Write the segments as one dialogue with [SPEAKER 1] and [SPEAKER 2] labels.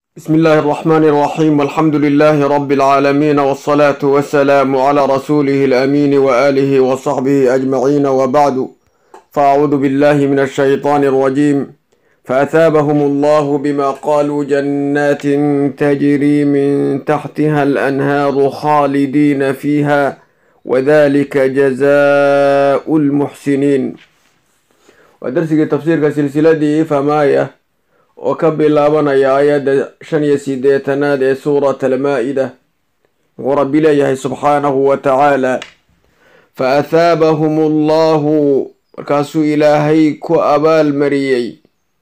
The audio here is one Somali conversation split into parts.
[SPEAKER 1] بسم الله الرحمن الرحيم والحمد لله رب العالمين والصلاة والسلام على رسوله الأمين وآله وصحبه أجمعين وبعد فأعوذ بالله من الشيطان الرجيم فأثابهم الله بما قالوا جنات تجري من تحتها الأنهار خالدين فيها وذلك جزاء المحسنين ودرسك تفسير سلسلة فمايه oo ka bilaabanaya aayadda shan iyo sideetanaad ee suurat almaa-ida wuxuu rabbi leeyahay subxaanahu wa tacaala fa athaabahum allahu markaasuu ilaahay ku abaalmariyey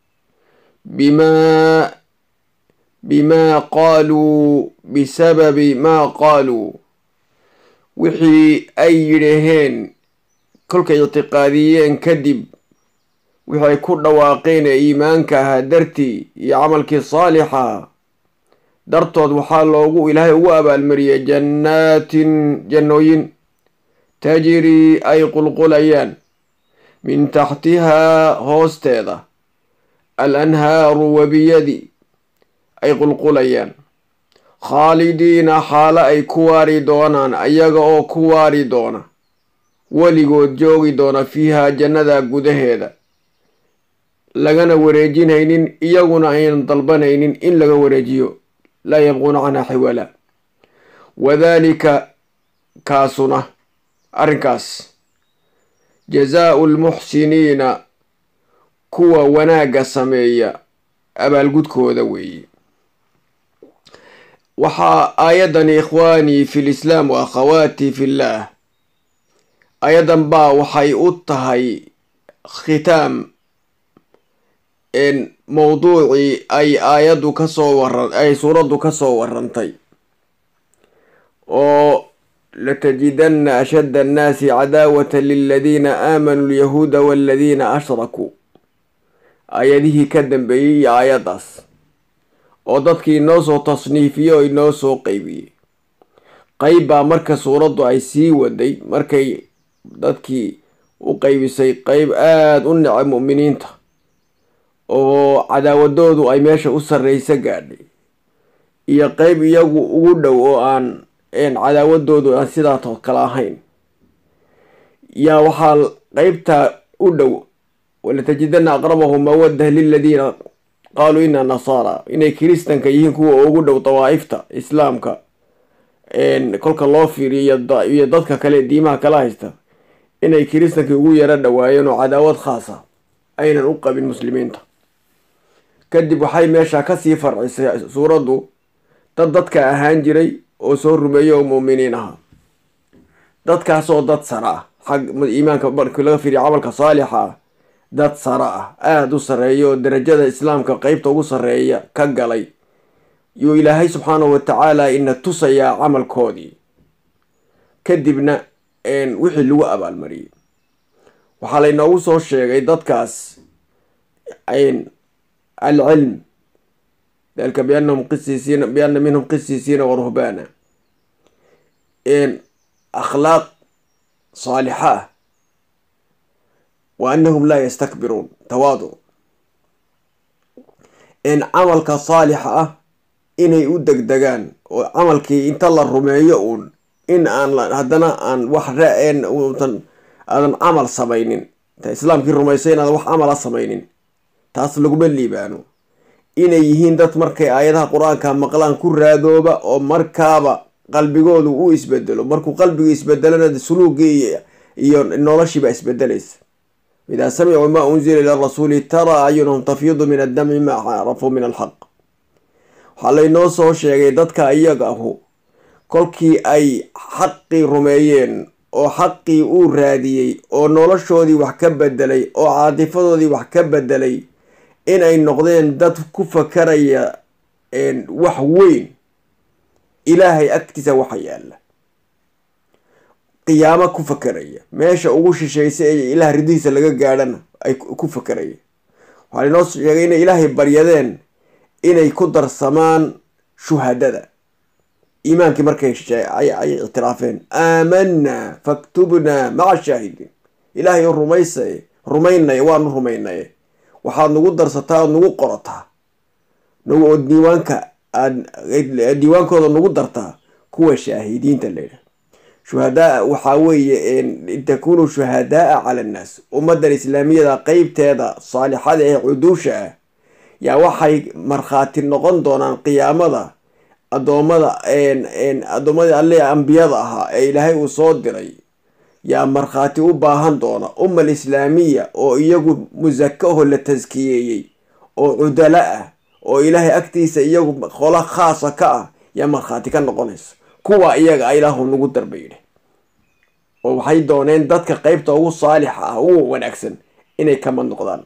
[SPEAKER 1] bimaa bimaa qaaluu bisababi maa qaaluu wixii ay yidhaheen kolkay ictiqaadiyeen kadib wixi ay ku dhawaaqeen ee iimaanka ahaa dartii iyo camalkii saalixa dartood waxaa loogu ilaahay ugu abaalmariyey jannaatin jannooyin tajrii ay qulqulayaan min taxtihaa hoosteeda al anhaaru webiyadii ay qulqulayaan khaalidiina xaalo ay ku waari doonaan ayaga oo ku waari doona weligood joogi doona fiihaa jannada gudaheeda lagana wareejinaynin iyaguna aynan dalbanaynin in laga wareejiyo laa yabquuna canha xiwala wadaalika kaasuna arrinkaas jazaau lmuxsiniina kuwa wanaagga sameeya abaalgudkooda weeye waxaa aayadani ikhwaanii fi lislaam wa akhawaatii fillaah aayaddan baa waxay u tahay khitaam mowduucii ay aayaddu kasoo waran ay suuraddu kasoo warantay oo latajidanna ashadda annaasi cadaawata liladiina aamanuu lyahuuda waladiina ashrakuu aayadihii ka dambeeyey iyo aayaddaas oo dadkii inoo soo tasniifiyey oo inoo soo qeybiyey qeyb baa marka suuraddu ay sii waday markay dadkii u qeybisay qeyb aada u necay mu'miniinta oo cadaawadoodu ay meesha u sarreysa gaadhay iyo qeyb iyagu ugu dhow oo aan cadaawadoodu aan sidaatoo kale ahayn yaa waxaa qeybtaa u dhow walatajidana aqrabahum mawaddah liladiina qaaluu ina nasaara inay kiristanka yihiin kuwa ugu dhow dawaa'ifta islaamka kolka loo fiiriyo iyo dadka kale diimaha kala haysta inay kiristankii ugu yaro dhawaayeen oo cadaawad khaasa aynan u qabin muslimiinta kadib waxay meesha kasii farcisay suuraddu dad dadka ahaan jiray oo soo rumeeyey oo muuminiin ahaa dadkaasoo dad sara ah xag iimaanka markii laga fiiriya camalka saalixa ah dad sara ah aada u sarreeya oo darajada islaamka qeybta ugu sarreeya ka galay yuu ilaahay subxaanahu wa tacaala ina tusayaa camalkoodii kadibna wixii lagu abaalmariyey waxaa laynoogu soo sheegay dadkaas alcilm dalika biannahum qisiisiina bianna minhum qisiisiina wa ruhbaana akhlaaq saalixa ah wa annahum laa yastakbiruun tawaaduc camalka saalixa ah inay u degdegaan oo camalkii inta la rumeeyo uun in aan haddana aan wax ra-een uusan aadan camal samaynin inta islaamkii rumaysay inaadan wax camala samaynin taas laguma liibaano inay yihiin dad markay aayadaha qur-aanka maqlaan ku raadooba oo markaaba qalbigoodu u isbedelo markuu qalbigu isbedelona suluugii iyo noloshiiba isbedelaysa idaa samicuu maa unzila ila rasuuli taraa acyunahum tafyidu min addamci maa carafuu min alxaq waxaa laynoo soo sheegay dadka iyaga ahu kolkii ay xaqii rumeeyeen oo xaqii uu raadiyey oo noloshoodii wax ka bedelay oo caatifadoodii wax ka bedelay inay noqdeen dad ku fakaraya wax weyn ilaahay agtiisa waxa yaalla qiyaamo ku fakaraya meesha ugu shishaysa ee ilaah ridihiisa laga gaadhana ay ku fakaraya waxaa lainoo sheegay inay ilaahay baryadeen inay ku darsamaan shuhadada iimaankii markay ay ictiraafeen aamanaa faktubnaa maca shaahidiin ilaahay oo rumaysay rumaynaya waanu rumaynaye waxaad nagu darsataa ood nagu qorataa nagu oo diiwaanka aad diiwaankooda nagu dartaa kuwa shaahidiinta layidhaha shuhadaa waxaa weeye takunuu shuhadaaa cala annaas ummaddan islaamiyada qeybteeda saalixada ee cuduusha ah yaa waxay markhaati noqon doonaan qiyaamada addoommada addoommadii alle ambiyada ahaa ee ilaahay uu soo diray yaa markhaati u baahan doona ummal islaamiya oo iyagu musaka aho la taskiyeeyey oo cudalo ah oo ilaahay agtiisa iyagu qolo khaasa ka ah yaa markhaati ka noqonaysa kuwa iyaga ilaahu nagu darba yidhi oo waxay dooneen dadka qeybta ugu saalixa ah ugu wanaagsan inay kama noqdaan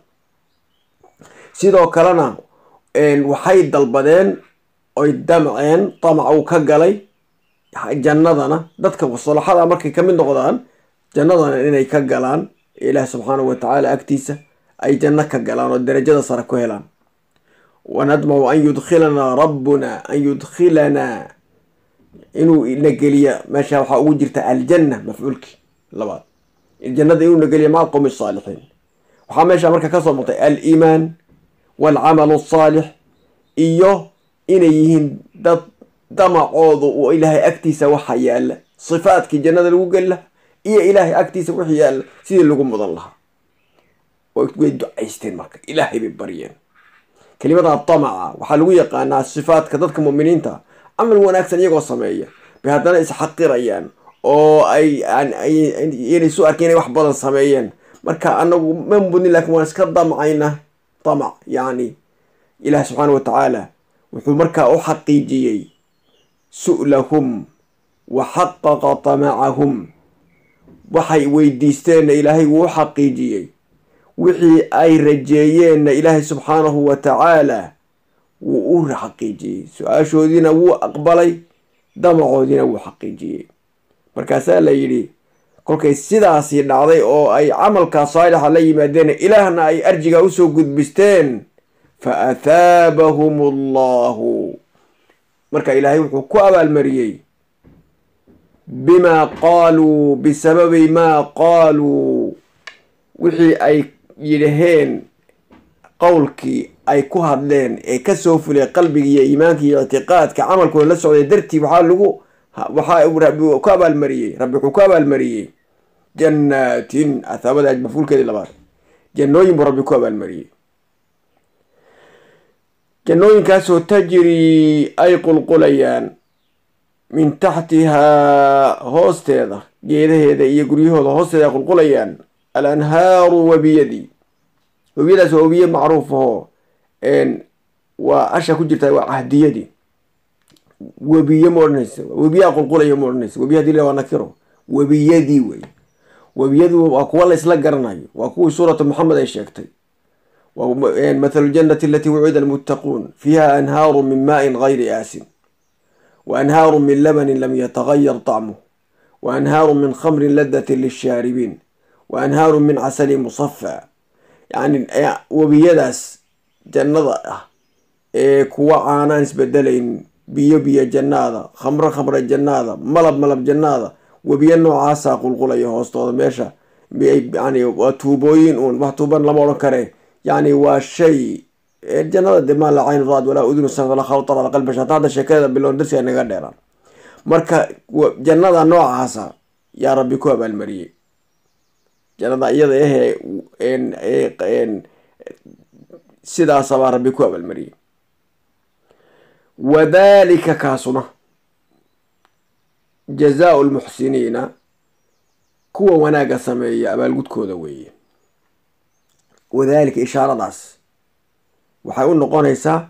[SPEAKER 1] sidoo kalena waxay dalbadeen oy damceen damac uu ka galay jannadana dadka salaxada markay kamid noqdaan jannadana inay ka galaan ilaah subxaanahu watacaala agtiisa ay janno ka galaan oo darajada sare ku helaan wanadmacu an yudkhilanaa rabbuna an yudkhilanaa inuu na geliya meesha waxaa ugu jirta aljanna mafcuulkii labaad jannada inuu na geliya maca qowmi saalixiin waxaa meesha marka kasoo muuqtay aliimaan waalcamalu asaalix iyo inay yihiin dad damacoodu uu ilaahay agtiisa waxa yaalla sifaadkii jannada lagu geli laha iyo ilaahay agtiisa wixii yaalla sidii lagu mudan lahaa way ducaysteen marka ilaahay bay baryeen kelimada damaca waxaa lagu yaqaanaa sifaadka dadka muminiinta camal wanaagsan iyagoo sameeya bay haddana isxaqirayaan oo ay inay su arka inay wax badan sameeyeen marka anagu ma mudnin lakin waan iska damcayna damac yacni ilaah subxaana watacaala wuxuu markaa u xaqiijiyey su'lahum wa xaqaqa tamacahum waxay weydiisteenna ilaahay wuu u xaqiijiyey wixii ay rajeeyeenna ilaahay subxaanahu wa tacaala wuu u xaqiijiyey su-aashoodiina wuu aqbalay damacoodiina wuu xaqiijiyey markaasaa la yidhi kolkay sidaasii dhacday oo ay camalkaa saalixa la yimaadeen ilaahna ay arjigaa usoo gudbisteen fa athaabahum allahu marka ilaahay wuxuu ku abaalmariyey bimaa qaaluu bisababi maa qaaluu wixii ay yidhaheen qowlkii ay ku hadleen ee kasoo fulay qalbiga iyo iimaanka iyo ictiqaadka camalkooda la socday dartii waxaa lagu waxaa rabbi ku abaalmariyey rabbi wuxuu ku abaalmariyey jannaatin athaabada mafulkeedii labaad jannooyin buu rabbi ku abaalmariyey jannooyinkaasoo tajrii ay qulqulayaan min taxtihaa hoosteeda geedaheeda iyo guryahooda hoosteeda ay qulqulayaan al anhaaru webiyadii webiyadaas waa webiye macruuf ahoo waa asha ku jirta waa cahdiyadii webiye ma odhanaysa webiyaa qulqulaya ma odhanaysa webiya hadii la waa nakiro webiyadii wey webiyadu waa kuwa la isla garanayo waa kuwii suuratu maxamed ay sheegtay mathalu ljannati alatii wucida almuttaquun fiiha anhaaru min maain gayri aasin wa anhaaru min labanin lam yatagayar طacmuh wa anhaaru min khamrin ladatin lishaaribiin wa anhaaru min casali musafaa yani webiyadaas jannada ah ee kuwa caanaan isbedelayn biyo biyo jannaada khamro khamre jannaada malab malab jannaada webiyo noocaasaa qulqulaya hoostooda meesha yani waa tuubooyin uun wax tuuban lama odhan kare yani waa shay jannada de maa la cayn raad walaa udunu sam walaa khawtar ala qalbi hata hadda sheekada bilown darsiga naga dheeraan marka jannada noocaasa yaa rabbi ku abaalmariyey jannada iyada ahee sidaasabaa rabbi ku abaalmariyey wadalika kaasuna jazaau lmuxsiniina kuwa wanaagga sameeya abaalgudkooda weeye wadalika ishaaradaas waxay u noqonaysaa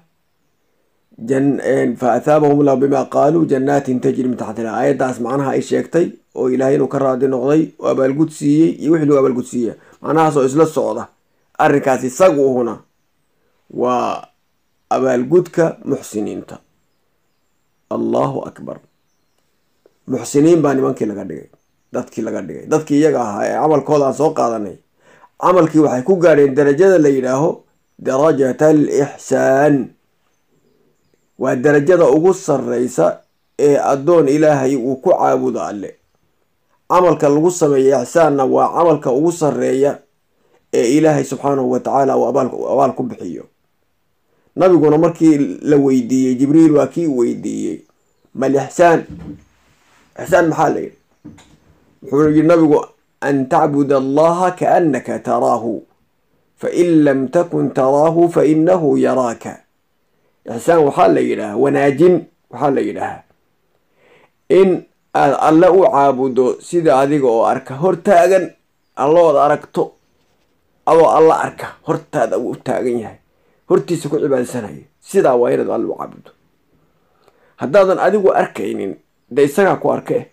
[SPEAKER 1] fa athaabahum llahu bima qaaluu jannaatin tajri min taxtiha aayaddaas macnaha ay sheegtay oo ilaahay inuu ka raadi noqday oo abaalgud siiyey iyo wixii lagu abaalgud siiya macnahaas oo isla socda arrinkaas isagu uhuna waa abaalgudka muxsiniinta allahu akbar muxsiniin baa nimankii laga dhigay dadkii laga dhigay dadkii iyaga ahaa ee camalkooda aan soo qaadanay camalkii waxay ku gaadheen darajada la yidhaaho darajat alixsaan waa darajada ugu sarreysa ee addoon ilaahay uu ku caabudo alle camalka lagu sameeya ixsaanna waa camalka ugu sarreeya ee ilaahay subxaanahu wa tacaala uu abaal ku bixiyo nabiguna markii la weydiiyey jibriil waa kii weydiiyey mal ixsaan ixsaan maxaa la yidhi wuxuu yidhi nabigu an tacbud allaha kaannaka taraahu fain lam takun taraahu fainahu yaraaka ixsaan waxaa la yidhaha wanaajin waxaa la yidhaahaa in aad alle u caabudo sida adiga oo arka hortaagan allood aragto adoo alla arka hortaada uu u taagan yahay hortiisa ku cibaadsanaya sidaa waa inaad alle u caabudo haddaadan adigu arkaynin dee isagaa ku arkee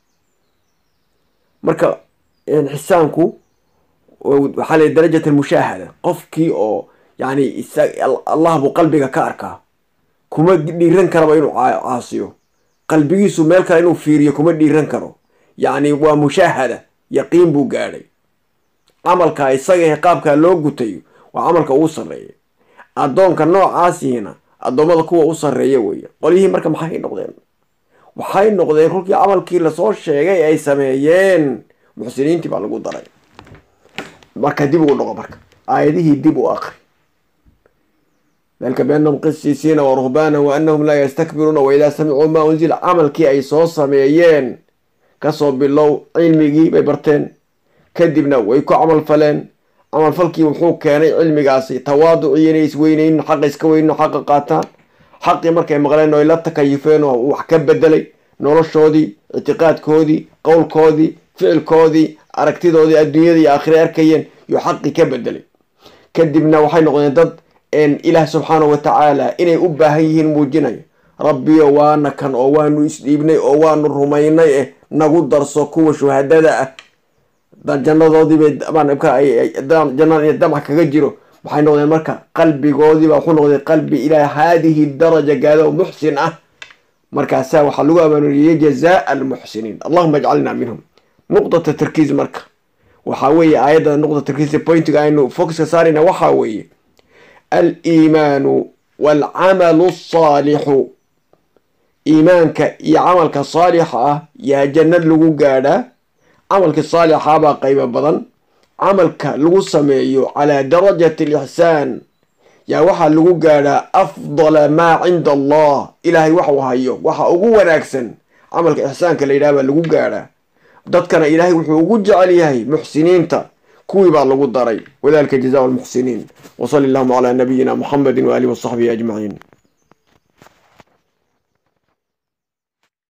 [SPEAKER 1] marka xisaanku waxaa la darajat almushaahada qofkii oo yani allah buu qalbiga ka arkaa kuma dhiiran karaba inuu caasiyo qalbigiisu meel kale inuu fiiriyo kuma dhiiran karo yacni waa mushaahada yaqiin buu gaadhay camalka isaga qaabkaa loo gutayo waa camalka ugu sarreeya addoonka noocaasiina addoommada kuwa u sarreeya weeye qolyihii marka maxay noqdeen waxay noqdeen kolkii camalkii lasoo sheegay ay sameeyeen muxsiniintii baa lagu daray marka dib ugu noqo marka aayadihii dib u aqri dalika biannahum qisiisiina wa ruhbaana wa annahum laa yastakbiruuna wa idaa samicuu maa unzila camalkii ay soo sameeyeen kasoo bilow cilmigii bay barteen kadibna way ku camal faleen camalfalkii wuxuu keenay cilmigaasi tawaaducii inay isweyneynin xaqa iska weynin xaqa qaataan xaqii markay maqleen oy la takayufeen oo wax ka bedelay noloshoodii ictiqaadkoodii qowlkoodii ficilkoodii aragtidoodii adduunyada iyo aakhira arkayeen yuu xaqii ka bedelay kadibna waxay noqdeen dad ilaah subxaana wa tacaala inay u baahan yihiin muujinayo rabbiyo waana kan oo waanu isdhiibnay oo waanu rumaynay eh nagu darso kuwa shuhadada ah jannadoodiibay jannada iyo damac kaga jiro waxay noqdeen marka qalbigoodiiba wuxuu noqday qalbi ilaa haadihi daraja gaada oo muxsin ah markaasaa waxaa lagu abaanuuriyey jazaa almuxsiniin allahuma ajcalna minhum nuqdata tarkiis marka waxaa weeye aayadda nuqda tarkiis pointiga aynu focuska saarayna waxaa weeye aliimaanu waalcamalu asaalixu iimaanka iyo camalka saalixa ah yaa jannad lagu gaadhaa camalkii saalixaabaa qaybo badan camalka lagu sameeyo calaa darajati alixsaan yaa waxaa lagu gaadhaa afdala maa cinda allah ilaahay waxuu hayo waxa ugu wanaagsan camalka ixsaanka la yidhaha baa lagu gaadhaa dadkana ilaahay wuxuu ugu jecel yahay muxsiniinta kuwii baa lagu daray wadalika jazaa lmuxsiniin wsali allahuma calaa nabiyina muxamedi waaalihi wasaxbihi ajmaciin